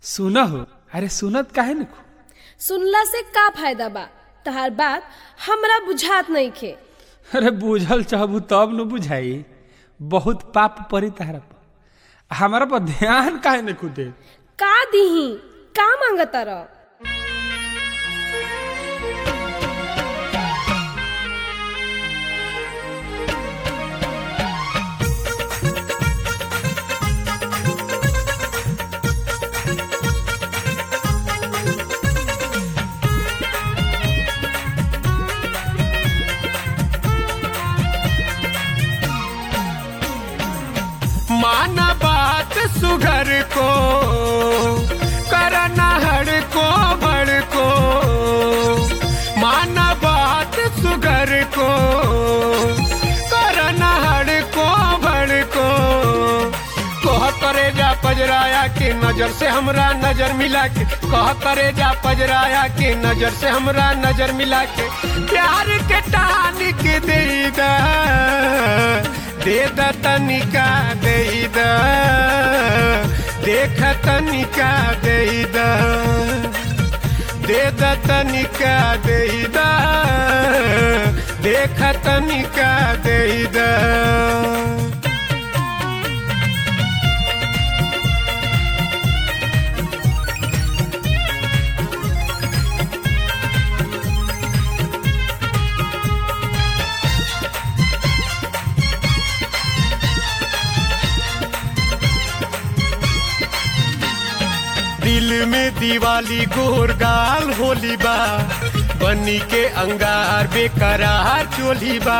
सुना हो अरे सुनत काहे न सुनला से का फायदा बा तहार बात हमरा बुझात नइखे अरे बूझल चाहबू तब न बुझाई बहुत पाप परी तहरा पर हमारा पर ध्यान काहे न खुदे का दीही का मांगता रह माना बात सुघर को करना हड़ को बड़ को माना बात सुघर को करना हड़ को बड़ को कह करे जा पजराया के नजर से हमरा नजर मिला के कह करे जा पजराया के नजर से हमरा नजर मिला के प्यार के टानी के दे दा दे द तनिका दे द देख तनिका दे द दे द तनिका दे द देख तनिका दे द दिल में दिवाली गोर गाल होली बा बनी के अंगार बेकरार चोली बा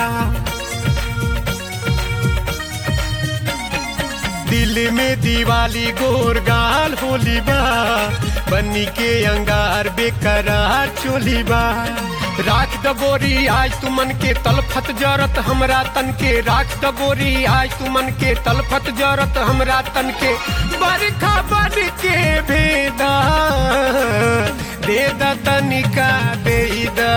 दिल में दिवाली गोर गाल होली बा बनी के अंगार बेकरार चोली बा राख दबोरी आज तुमन के तलफत जरत हमरा तन के राख दबोरी आज तुमन के तलफत जरत हमरा तन के बरखा बन के भेदा दे द तनिका दे द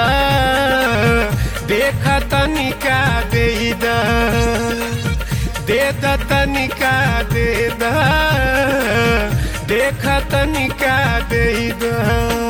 देख तनिका दे द दे द तनिका दे द देख तनिका दे द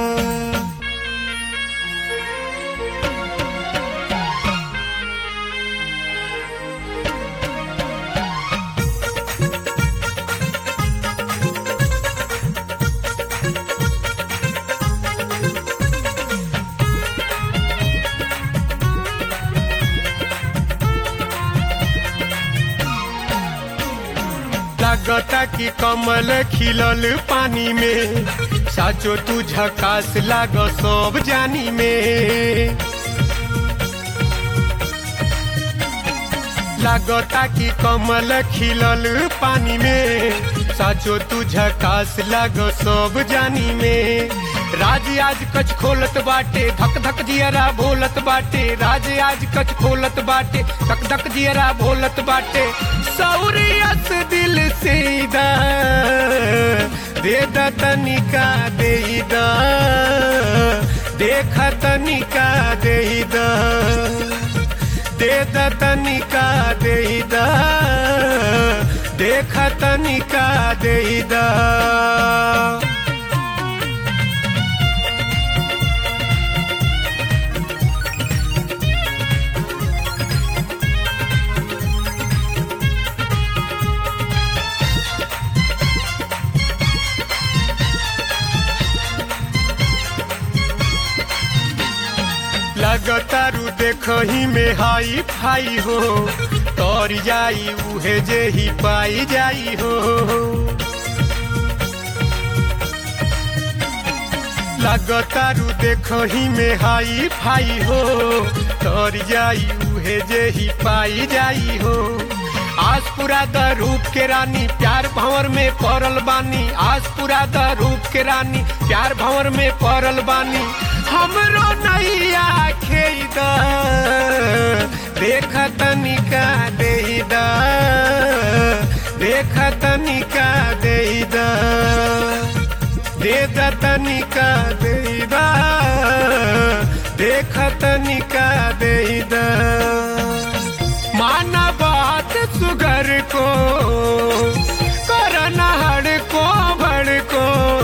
लगता कि कमल खिलल पानी में साचो तू झकास लाग सब जानी में लगता कि कमल खिलल पानी में साचो तू झकास लाग सब जानी में राज आज कच खोलत बाटे धक धक जियरा भोलत बाटे राज आज कच खोलत बाटे धक धक जियरा भोलत बाटे सौरियस दिल से दा दे द तनिका दे द देख तनिका दे द दे द तनिका दे द देख तनिका दे द लगतारू देखही में हाई फाई हो तोर जाई उहे जे ही पाई जाई हो लगतारू देखही में हाई फाई हो तोर जाई उहे जे ही पाई जाई हो आज पूरा द रूप के रानी प्यार भंवर में पड़ल बानी आज पूरा द रूप के रानी प्यार भंवर में पड़ल बानी हमरो नैया खेद देख तनिका दे द देख तनिका दे द दे द तनिका दे द देख तनिका दे द माना बात सुगर को करना हड़ को भड़ को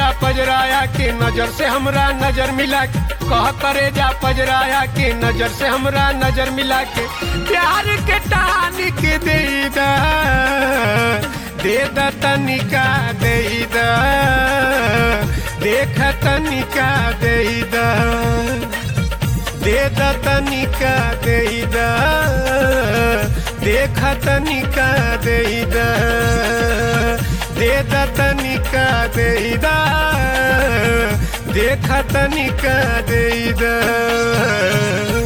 जा पजराया के नजर से हमरा नजर मिला के कह करे जा पजराया के नजर से हमरा नजर मिला के प्यार के टानी के दे दा दे दा तनिका दे दा देख तनिका दे दा दे दा तनिका दे दा देख तनिका दे दा दे दा तनिका दे दा देख तनिका दे दा